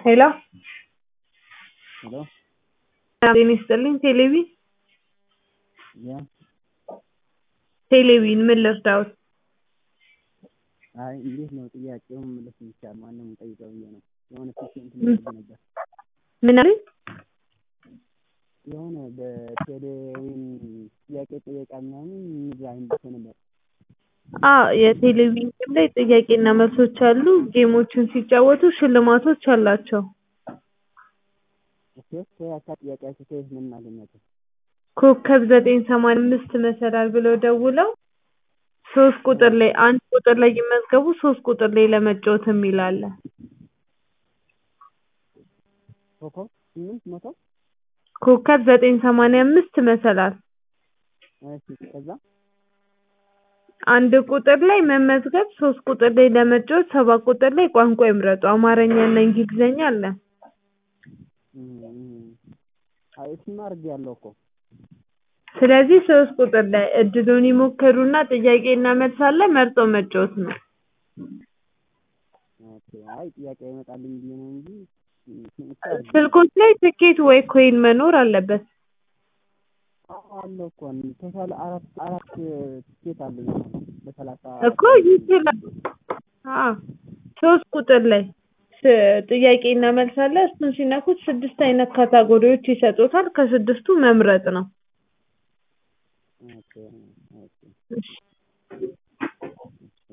ሄሎ ሄሎ ጤና ይስጥልኝ ቴሌቪ ያ ቴሌቪን ምን ልርዳዎት? አይ እንዴት ነው ጥያቄውን መመለስ የሚቻል ማንም ጠይቀው ብዬ ነው የሆነ ፔሽንት ነበረ ነበር ምን አሉኝ? የሆነ በቴሌዊን ጥያቄ ጠየቃ ምናምን እዛ አይነት ነበር አዎ የቴሌቪዥን ጌም ላይ ጥያቄና መልሶች አሉ ጌሞችን ሲጫወቱ ሽልማቶች አላቸው ኦኬ ከያካ ጥያቄያቸው ከየት ነው የምናገኛቸው? ኮከብ ዘጠኝ ሰማንያ አምስት መሰላል ብለው ደውለው ሶስት ቁጥር ላይ አንድ ቁጥር ላይ ይመዝገቡ ሶስት ቁጥር ላይ ለመጫወት የሚል አለ ኮከብ ስምንት መቶ ኮከብ ዘጠኝ ሰማንያ አምስት መሰላል እሺ ከዛ አንድ ቁጥር ላይ መመዝገብ ሶስት ቁጥር ላይ ለመጫወት ሰባት ቁጥር ላይ ቋንቋ ይምረጡ አማርኛ እና እንግሊዝኛ አለ አይ እሱማ አድርጌያለሁ እኮ ስለዚህ ሶስት ቁጥር ላይ እድሉን ይሞክሩና ጥያቄና መልስ አለ መርጠው መጫወት ነው ኦኬ አይ ጥያቄ አይመጣልኝ ብዬ ነው እንጂ ስልኮች ላይ ትኬት ወይ ኮይን መኖር አለበት አዎ አለ እኮ ቶታል አራት አራት ትኬት አለኝ አሁን በሰላሳ እኮ ይችላል አዎ ሶስት ቁጥር ላይ ጥያቄና መልስ አለ እሱን ሲነኩት ስድስት አይነት ካታጎሪዎች ይሰጡታል ከስድስቱ መምረጥ ነው ኦኬ ኦኬ እሺ